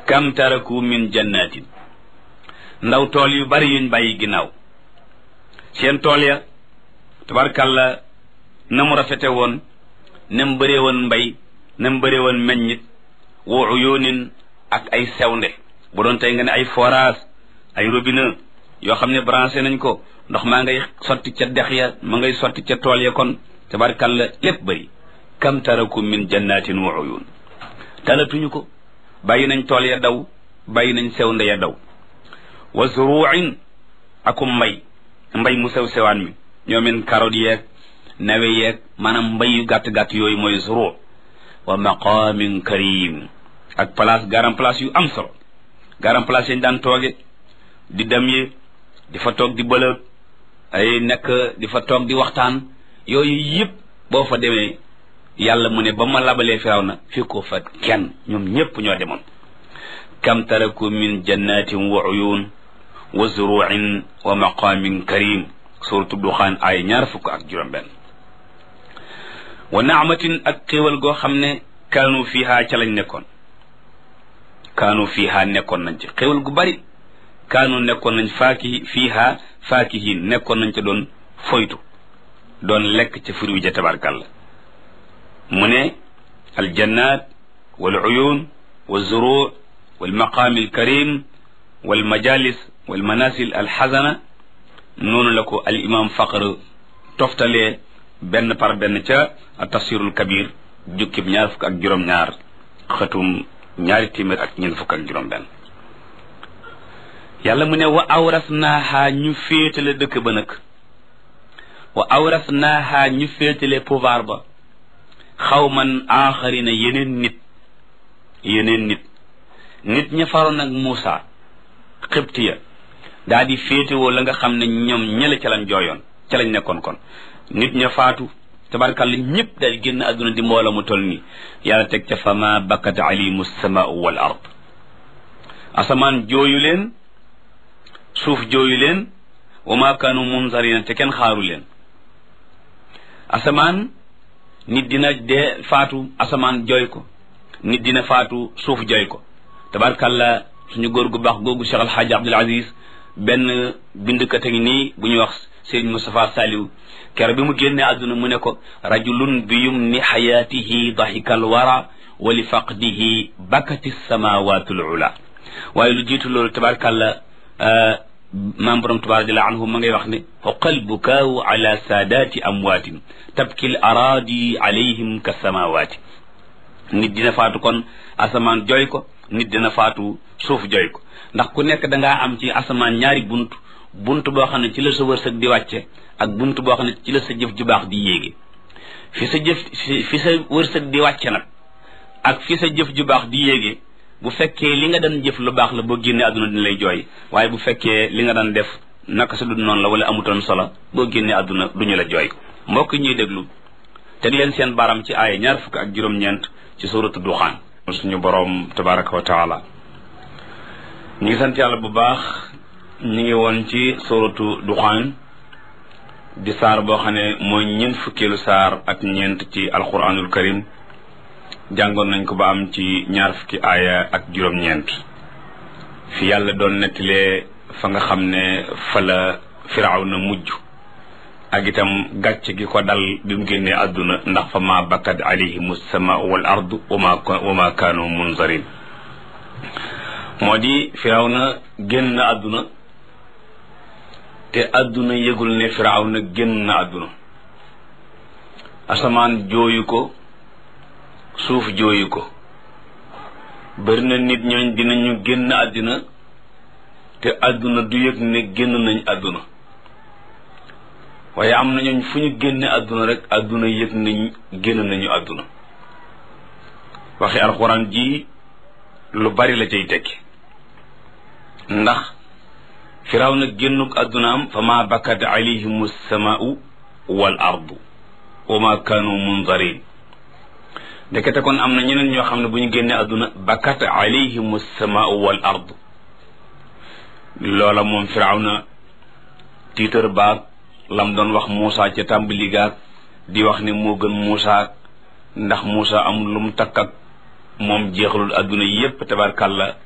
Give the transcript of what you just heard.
kam taraku min jannatin ndaw tool yu bari yuñ bàyyi ginnaaw seen tool ya tabarkàlla na mu rafete woon na mu bëree woon mbay na mu bëree woon meññit wa uyunin ak ay sewnde bu doon tey nga ne ay forage ay robinet yoo xam ne branché nañ ko ndox maa ngay sotti ca dex ya ma ngay sotti ca tool ya kon tabarkàlla lépp bëri kam taraku min jannatin wa uyun talatuñu ko bàyyi nañ tool ya daw bàyyi nañ sewnde ya daw wa zuruin akum mbay mbay mu sew sewaan mi ñoomin carotte yeeg nawe yeeg maanaam mbay yu gàtt-gàtt yooyu mooy zuru wa maqamin karim ak place garam place yu am solo garam place yañ daan tooge di dem yi di fa toog di bëlëg ay nekk di fa toog di waxtaan yooyu yëpp boo fa demee yàlla mu ne ba ma labalee firaw na fi ko fa kenn ñoom ñëpp ñoo demoon kam taraku min jannatin wa uyun wa zuruin wa maqamin karim suratu duxaan ay ñaar fukk ak juróom benn wa naamatin ak xéewal goo xam ne kaanu fiiha ca lañ nekkoon kaanu fiiha nekkoon nañ ci xéewal gu bari kaanu nekkoon nañ faaki fiiha faakihin nekkoon nañ ca doon foytu doon lekk ca fur wi ja tabarkàlla mu ne aljannat wal uyun wa zuruu wal maqaami alkarim wal majalis wal manasil alxasana noonu la ko al imam faqr toftalee benn par benn ca tafsirul kabir jukkib ñaar fukk ak juróom-ñaar xëtum ñaari téeméer ak ñeent fukk ak juróom benn yàlla mu ne wa awras naaha ñu féetale dëkk ba nag wa awras naaha ñu féetale pouvoir ba xawman aaxarina yeneen nit yeneen nit nit ña faroon ak Muusa xibtiya daa di féetewoo la nga xam ne ñoom ñële ca lañ jooyoon ca lañ nekkoon kon nit ña faatu tabarkàlla ñëpp daal génn àdduna di mboola mu toll nii yàlla teg ca fama bakkat alimu samaau wal ard asamaan jooyu leen suuf jooyu leen wa ma kaanu munzarina te kenn xaaru leen asamaan nit dina dee faatu asamaan jooy ko nit dina faatu suuf jooy ko tabarkàlla suñu góor gu baax googu Cheikh Alxaaji Abdul Aziz benn bindkat a ngi nii bu ñuy wax Sëriñ Moustapha Saliw kere bi mu génne àdduna mu ne ko rajulun bi yumni xayaatihi dahikal wara wa li faqdihi bakati samawatul ula waaye lu jiitu loolu tabarkàlla maam borom tabarak radiallahu anhu ma ngay wax ne xoqal bukaawu ala saadaati amwaatin tabkil araadi alayhim ka samawaati nit dina faatu kon asamaan jooy ko nit dina faatu suuf jooy ko ndax ku nekk dangaa am ci asamaan ñaari bunt bunt boo xam ne ci la sa wërsëg di wàcce ak bunt boo xam ne ci la sa jëf ju baax di yéege fi sa jëf fi sa wërsëg di wàcce nag ak fi sa jëf ju baax di yéege bu fekkee li nga daan jëf lu baax la boo génnee àdduna dina lay jooy waaye bu fekkee li nga daan def naka sa dund noonu la wala amutoon solo boo génnee àdduna duñu la jooy mbokk ñuy déglu teg leen seen baram ci aaya ñaar fukk ak juróom-ñeent ci suratu duxaan suñu boroom tabaraka wa taala ñu ngi sant yàlla bu baax ñu ngi woon ci suratu duxaan di saar boo xam ne mooy ñeent fukkeelu saar ak ñeent ci alquranul karim jàngoon nañ ko ba am ci ñaar fukki aaya ak juróom-ñeent fi yàlla doon nettalee fa nga xam ne fa la firaaw na mujj ak itam gàcc gi ko dal bi mu génnee àdduna ndax fa ma bakkat alayhim sama wal ardu wama wama kaanu munzarin moo di firaaw na génn àdduna te àdduna yëgul ne firaaw na génn àdduna asamaan jooyu ko suuf jooyu ko bari na nit ñooñ dinañu génn àddina te àdduna du yëg ne génn nañ àdduna waaye am na ñooñ fu ñu génne àdduna rek àdduna yëg nañ génn nañu àdduna waxi alxuraan ji lu bari la cay tekki ndax firaw na génnuk àddunaam fa ma bakkat alayhim samaau wal ardu wa ma kaanu munzarin ndekete kon am na ñeneen ñoo xam ne bu ñu génnee àdduna bakkat alayhim samaau wal ardu loola moom firaw na tiitar baag lam doon wax Muusa ca tàmbali gaag di wax ne moo gën Muusa ndax Muusa amul lu mu takk ak moom jeexalul àdduna yépp tabarkàlla